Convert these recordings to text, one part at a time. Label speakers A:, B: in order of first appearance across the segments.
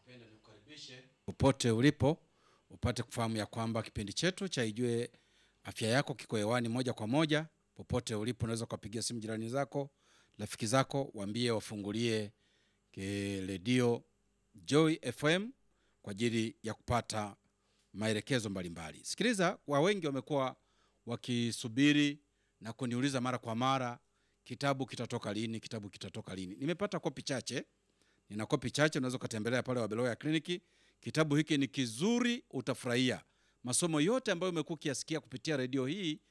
A: Napenda nikukaribishe popote ulipo upate kufahamu ya kwamba kipindi chetu cha Ijue Afya Yako kiko hewani moja kwa moja. Popote ulipo, unaweza ukapigia simu jirani zako, rafiki zako, waambie wafungulie ke- redio Joy FM kwa ajili ya kupata maelekezo mbalimbali. Sikiliza, wa wengi wamekuwa wakisubiri na kuniuliza mara kwa mara, kitabu kitatoka lini? Kitabu kitatoka lini? Nimepata kopi chache nina kopi chache, unaweza ukatembelea pale Wabeloya Kliniki. Kitabu hiki ni kizuri, utafurahia masomo yote ambayo umekuwa ukiyasikia kupitia redio hii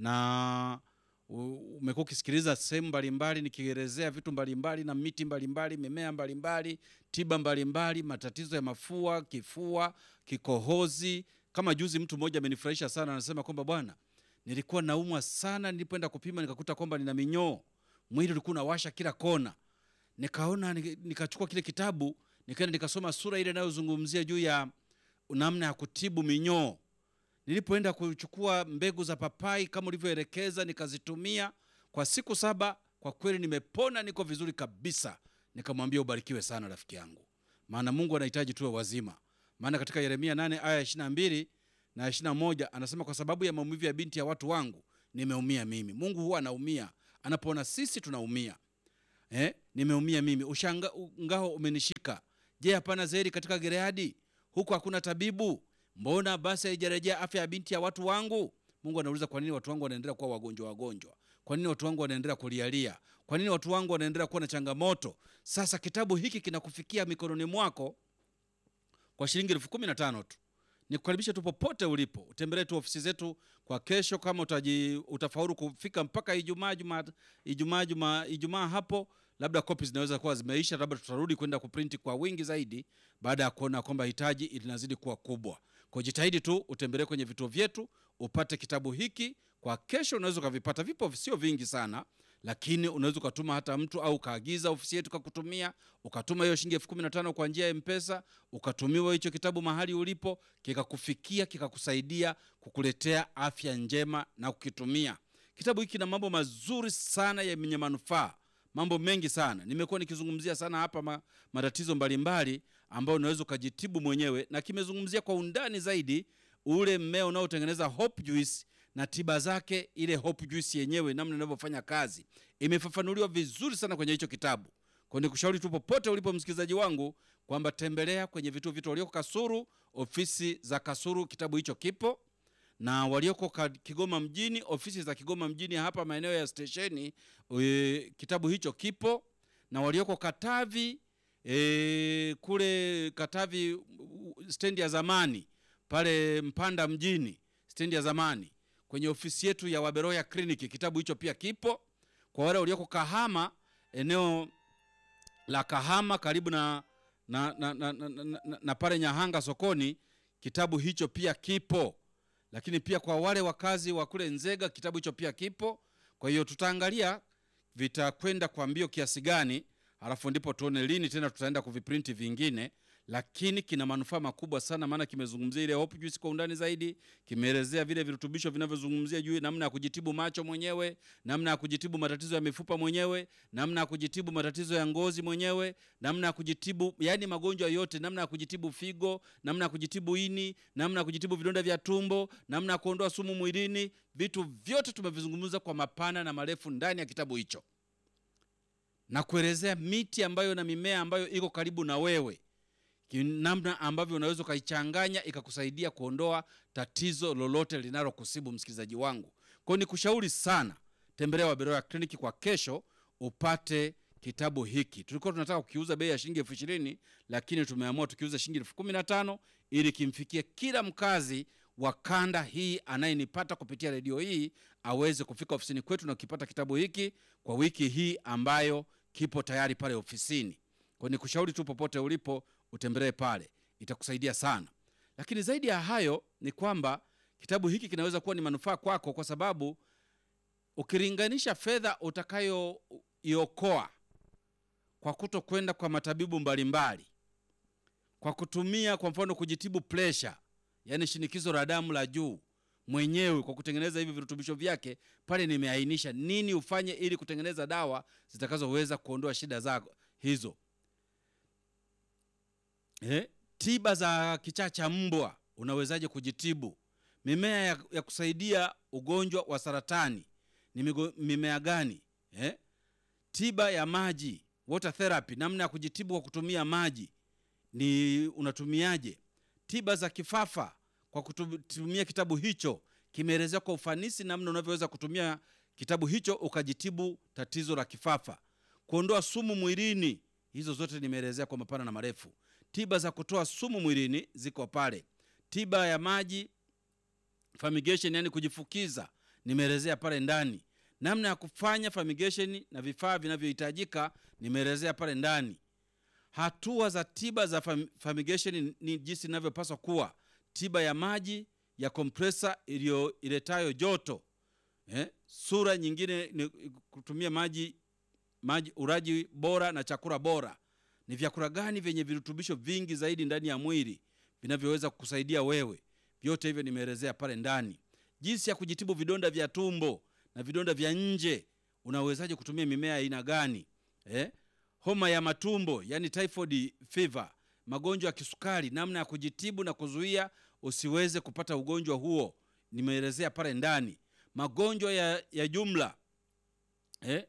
A: na u- umekuwa ukisikiliza sehemu mbalimbali nikielezea vitu mbalimbali na miti mbalimbali, mimea mbalimbali, tiba mbalimbali, matatizo ya mafua, kifua, kikohozi. Kama juzi mtu mmoja amenifurahisha sana, anasema kwamba bwana, nilikuwa naumwa sana, nilipoenda kupima nikakuta kwamba nina minyoo, mwili ulikuwa unawasha kila kona nikaona nika- nikachukua kile kitabu nikaenda nikasoma sura ile inayozungumzia juu ya namna ya kutibu minyoo. Nilipoenda kuchukua mbegu za papai kama ulivyoelekeza, nikazitumia kwa siku saba, kwa kweli nimepona, niko vizuri kabisa. Nikamwambia ubarikiwe sana rafiki yangu, maana Mungu anahitaji tuwe wazima. Maana katika Yeremia 8 aya 22 na 21 anasema, kwa sababu ya maumivu ya binti ya watu wangu nimeumia mimi. Mungu huwa anaumia anapoona sisi tunaumia eh, nimeumia mimi, ushangao umenishika. Je, hapana zeri katika Gileadi? Huku hakuna tabibu? Mbona basi haijarejea afya ya binti ya watu wangu? Mungu anauliza, kwa nini watu wangu wanaendelea kuwa wagonjwa wagonjwa? Kwa nini watu wangu wanaendelea kulialia? Kwa nini watu wangu wanaendelea kuwa na changamoto? Sasa kitabu hiki kinakufikia mikononi mwako kwa shilingi elfu kumi na tano tu. Nikukaribisha tu popote ulipo, utembelee tu ofisi zetu kwa kesho. Kama utaji, utafaulu kufika mpaka Ijumaa Juma, Ijumaa Juma, Ijumaa hapo, labda kopi zinaweza kuwa zimeisha, labda tutarudi kwenda kuprinti kwa wingi zaidi, baada ya kuona kwamba hitaji linazidi kuwa kubwa. Kwa jitahidi tu utembelee kwenye vituo vyetu upate kitabu hiki kwa kesho. Unaweza ukavipata, vipo sio vingi sana, lakini unaweza ukatuma hata mtu au ukaagiza ofisi yetu kakutumia, ukatuma hiyo shilingi elfu kumi na tano kwa njia ya Mpesa, ukatumiwa hicho kitabu mahali ulipo, kikakufikia kikakusaidia kukuletea afya njema na kukitumia. Kitabu hiki kina mambo mazuri sana yenye manufaa, mambo mengi sana. Nimekuwa nikizungumzia sana hapa ma, matatizo mbalimbali ambayo unaweza ukajitibu mwenyewe, na kimezungumzia kwa undani zaidi ule mmea unaotengeneza hope juice na tiba zake, ile hope juice yenyewe namna inavyofanya kazi imefafanuliwa vizuri sana kwenye hicho kitabu. Kwa hiyo nikushauri tu popote ulipo msikilizaji wangu kwamba tembelea kwenye vituo vyetu walioko Kasuru, ofisi za Kasuru kitabu hicho kipo, na walioko ka- Kigoma mjini, ofisi za Kigoma mjini hapa maeneo ya stesheni e, kitabu hicho kipo, na walioko Katavi e, kule Katavi u- stendi ya zamani pale Mpanda mjini stendi ya zamani kwenye ofisi yetu ya Waberoya Kliniki kitabu hicho pia kipo. Kwa wale walioko Kahama eneo la Kahama karibu na, na, na, na, na, na, na, na pale Nyahanga sokoni kitabu hicho pia kipo, lakini pia kwa wale wakazi wa kule Nzega kitabu hicho pia kipo. Kwa hiyo tutaangalia vitakwenda kwa mbio kiasi gani, halafu ndipo tuone lini tena tutaenda kuviprinti vingine, lakini kina manufaa makubwa sana, maana kimezungumzia ile hope juice kwa undani zaidi, kimeelezea vile virutubisho vinavyozungumzia juu namna ya kujitibu macho mwenyewe, namna ya kujitibu matatizo ya mifupa mwenyewe, namna ya kujitibu matatizo ya ngozi mwenyewe, namna ya kujitibu yani magonjwa yote, namna ya kujitibu figo, namna ya kujitibu ini, namna ya kujitibu vidonda vya tumbo, namna ya kuondoa sumu mwilini. Vitu vyote tumevizungumza kwa mapana na marefu ndani ya kitabu hicho na kuelezea miti ambayo na mimea ambayo iko karibu na wewe ki- namna ambavyo unaweza ukaichanganya ikakusaidia kuondoa tatizo lolote linalokusibu msikilizaji wangu. Kwa hiyo nikushauri sana, tembelea Waberoya Kliniki kwa kesho upate kitabu hiki. Tulikuwa tunataka kukiuza bei ya shilingi elfu ishirini lakini tumeamua tukiuza shilingi elfu kumi na tano ili kimfikie kila mkazi wa kanda hii anayenipata kupitia redio hii aweze kufika ofisini kwetu na kukipata kitabu hiki kwa wiki hii ambayo kipo tayari pale ofisini. Kwa hiyo nikushauri tu popote ulipo utembelee pale, itakusaidia sana. Lakini zaidi ya hayo ni kwamba kitabu hiki kinaweza kuwa ni manufaa kwako, kwa sababu ukilinganisha fedha utakayoiokoa kwa kuto kwenda kwa matabibu mbalimbali, kwa kutumia kwa mfano kujitibu presha, yaani shinikizo la damu la juu mwenyewe kwa kutengeneza hivi virutubisho vyake, pale nimeainisha nini ufanye ili kutengeneza dawa zitakazoweza kuondoa shida zako hizo eh, tiba za kichaa cha mbwa unawezaje kujitibu? Mimea ya, ya kusaidia ugonjwa wa saratani ni migo, mimea gani? Eh, tiba ya maji water therapy, namna ya kujitibu kwa kutumia maji ni unatumiaje? Tiba za kifafa kwa kutumia kitabu hicho kimeelezea kwa ufanisi namna unavyoweza kutumia kitabu hicho ukajitibu tatizo la kifafa. Kuondoa sumu mwilini, hizo zote nimeelezea kwa mapana na marefu. Tiba za kutoa sumu mwilini ziko pale. Tiba ya maji fumigation, yani kujifukiza, nimeelezea pale ndani. Namna ya kufanya fumigation na vifaa vinavyohitajika nimeelezea pale ndani. Hatua za tiba za fam- fumigation ni jinsi inavyopaswa kuwa. Tiba ya maji ya kompresa iliyo iletayo joto eh? Sura nyingine ni kutumia maji maji, uraji bora na chakula bora. Ni vyakula gani vyenye virutubisho vingi zaidi ndani ya mwili vinavyoweza kukusaidia wewe? Vyote hivyo nimeelezea pale ndani. Jinsi ya kujitibu vidonda vya tumbo na vidonda vya nje, unawezaje kutumia mimea aina gani eh? Homa ya matumbo yani typhoid fever, magonjwa ya kisukari, namna ya kujitibu na kuzuia usiweze kupata ugonjwa huo, nimeelezea pale ndani. Magonjwa ya, ya jumla eh?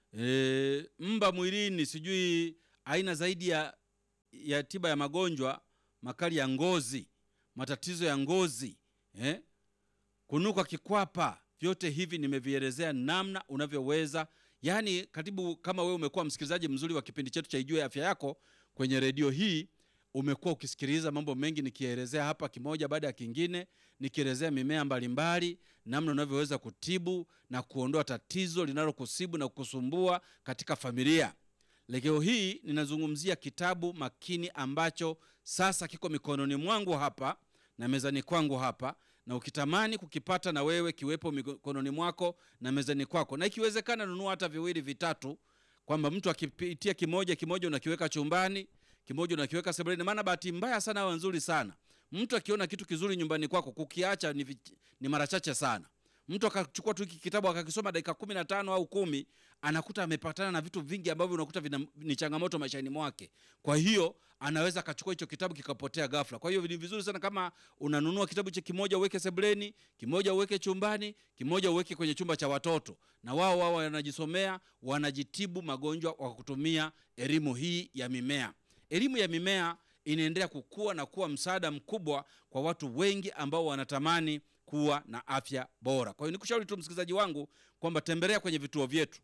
A: E, mba mwilini, sijui aina zaidi ya, ya tiba ya magonjwa makali ya ngozi, matatizo ya ngozi eh? kunuka kikwapa, vyote hivi nimevielezea namna unavyoweza yaani, katibu, kama wewe umekuwa msikilizaji mzuri wa kipindi chetu cha Ijue Afya Yako kwenye redio hii, umekuwa ukisikiliza mambo mengi nikielezea hapa kimoja baada ya kingine, nikielezea mimea mbalimbali, namna unavyoweza kutibu na kuondoa tatizo linalokusibu na kukusumbua katika familia. Leo hii ninazungumzia kitabu makini ambacho sasa kiko mikononi mwangu hapa na mezani kwangu hapa, na ukitamani kukipata na wewe kiwepo mikononi mwako na mezani kwako, na ikiwezekana nunua hata viwili vitatu, kwamba mtu akipitia kimoja kimoja unakiweka chumbani, kimoja unakiweka sebuleni. Maana bahati mbaya sana au nzuri sana, mtu akiona kitu kizuri nyumbani kwako kukiacha ni, vich- ni mara chache sana. Mtu akachukua tu hiki kitabu akakisoma dakika kumi na tano au kumi anakuta amepatana na vitu vingi ambavyo unakuta vina, ni changamoto maishani mwake. Kwa hiyo anaweza akachukua hicho kitabu kikapotea ghafla. Kwa hiyo ni vizuri sana kama unanunua kitabu cha kimoja uweke sebuleni, kimoja uweke chumbani, kimoja uweke kwenye chumba cha watoto, na wao wao wanajisomea, wanajitibu magonjwa kwa kutumia elimu hii ya mimea. Elimu ya mimea inaendelea kukua na kuwa msaada mkubwa kwa watu wengi ambao wanatamani kuwa na afya bora. Kwa hiyo nikushauri tu msikilizaji wangu kwamba tembelea kwenye vituo vyetu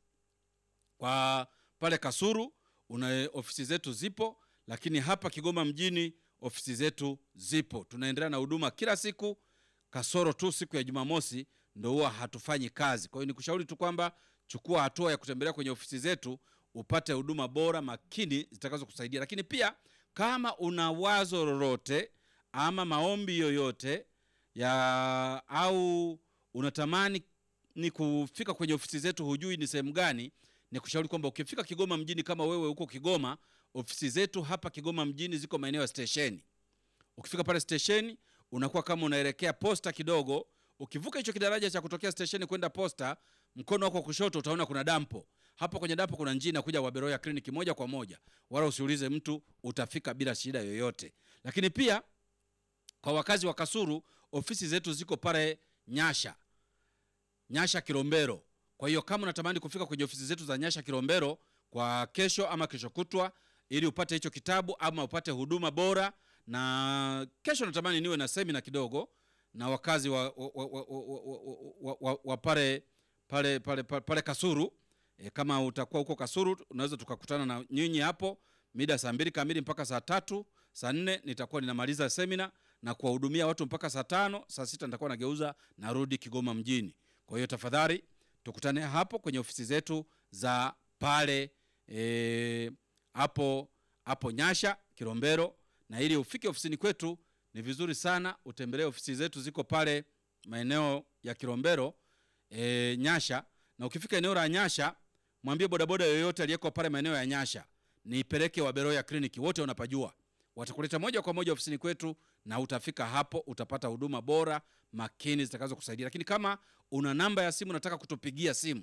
A: kwa pale Kasuru una ofisi zetu zipo, lakini hapa Kigoma mjini ofisi zetu zipo. Tunaendelea na huduma kila siku, kasoro tu siku ya Jumamosi ndo huwa hatufanyi kazi. Kwa hiyo nikushauri tu kwamba chukua hatua ya kutembelea kwenye ofisi zetu upate huduma bora makini zitakazo kusaidia. Lakini pia kama una wazo lolote ama maombi yoyote ya au unatamani ni kufika kwenye ofisi zetu, hujui ni sehemu gani, ni kushauri kwamba ukifika Kigoma mjini, kama wewe huko Kigoma, ofisi zetu hapa Kigoma mjini ziko maeneo ya stesheni. Ukifika pale stesheni, unakuwa kama unaelekea posta kidogo. Ukivuka hicho kidaraja cha kutokea stesheni kwenda posta, mkono wako wa kushoto utaona kuna dampo. Hapo kwenye dampo kuna njia inakuja Waberoya kliniki moja kwa moja, wala usiulize mtu, utafika bila shida yoyote. Lakini pia kwa wakazi wa Kasuru, ofisi zetu ziko pale Nyasha, Nyasha Kilombero. Kwa hiyo kama unatamani kufika kwenye ofisi zetu za Nyasha Kilombero kwa kesho ama kesho kutwa, ili upate hicho kitabu ama upate huduma bora, na kesho natamani niwe na semina kidogo na wakazi wa, wa, wa, wa, wa, wa, wa, wa pale, pale, pale, pale, pale Kasuru. E, kama utakuwa huko Kasuru unaweza tukakutana na nyinyi hapo mida saa mbili kamili mpaka saa tatu saa nne nitakuwa ninamaliza semina na kuwahudumia watu mpaka saa tano saa sita nitakuwa nageuza narudi Kigoma mjini. Kwa hiyo tafadhali tukutane hapo kwenye ofisi zetu za pale e, hapo hapo Nyasha Kilombero, na ili ufike ofisini kwetu ni vizuri sana utembelee ofisi zetu, ziko pale maeneo ya Kilombero e, Nyasha. Na ukifika eneo la Nyasha, mwambie bodaboda yoyote aliyeko pale maeneo ya Nyasha nipeleke Waberoya kliniki, wote wanapajua, watakuleta moja kwa moja ofisini kwetu na utafika hapo, utapata huduma bora makini zitakazo kusaidia. Lakini kama una namba ya simu unataka kutupigia simu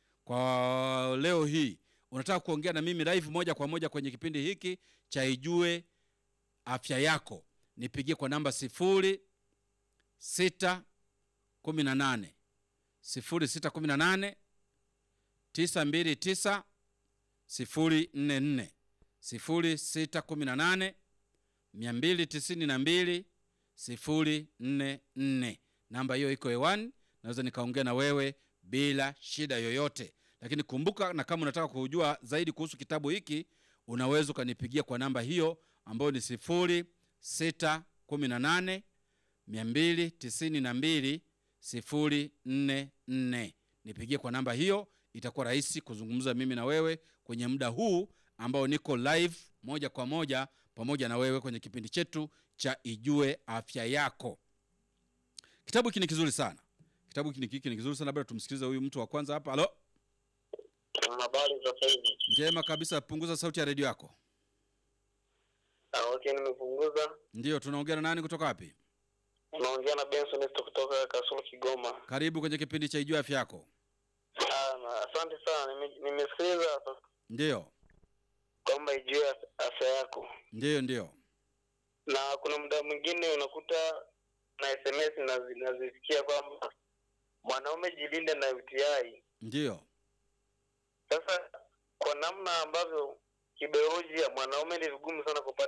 A: kwa leo hii, unataka kuongea na mimi live moja kwa moja kwenye kipindi hiki cha Ijue afya yako nipigie kwa namba sifuri sita kumi na nane sifuri sita kumi na nane tisa mbili tisa sifuri nne nne sifuri sita kumi na nane mia mbili tisini na mbili sifuri nne nne. Namba hiyo iko hewani, naweza nikaongea na wewe bila shida yoyote. Lakini kumbuka, na kama unataka kujua zaidi kuhusu kitabu hiki, unaweza ukanipigia kwa namba hiyo ambayo ni sifuri sita kumi na nane mia mbili tisini na mbili sifuri nne nne. Nipigie kwa namba hiyo, itakuwa rahisi kuzungumza mimi na wewe kwenye muda huu ambao niko live moja kwa moja pamoja na wewe kwenye kipindi chetu cha Ijue Afya Yako. Kitabu hiki ni kizuri sana, kitabu hiki hiki ni kizuri sana. Labda tumsikilize huyu mtu wa kwanza hapa. Halo,
B: Habari za sasa hivi.
A: njema kabisa. Punguza sauti ya redio yako.
B: Ah, okay, nimepunguza.
A: Ndiyo, tunaongea na nani kutoka wapi?
B: Unaongea na Benson Esto kutoka Kasulu, Kigoma.
A: Karibu kwenye kipindi cha Ijue Afya Yako.
B: Ah, na asante sana. Nime- Nimesikiliza
A: Ndiyo,
B: kwamba ijue af- afya yako,
A: ndiyo, ndiyo.
B: na kuna muda mwingine unakuta na SMS nazi- nazisikia kwamba mwanaume jilinde na UTI.
A: Ndiyo,
B: Sasa kwa namna ambavyo kibiolojia mwanaume ni vigumu sana kupata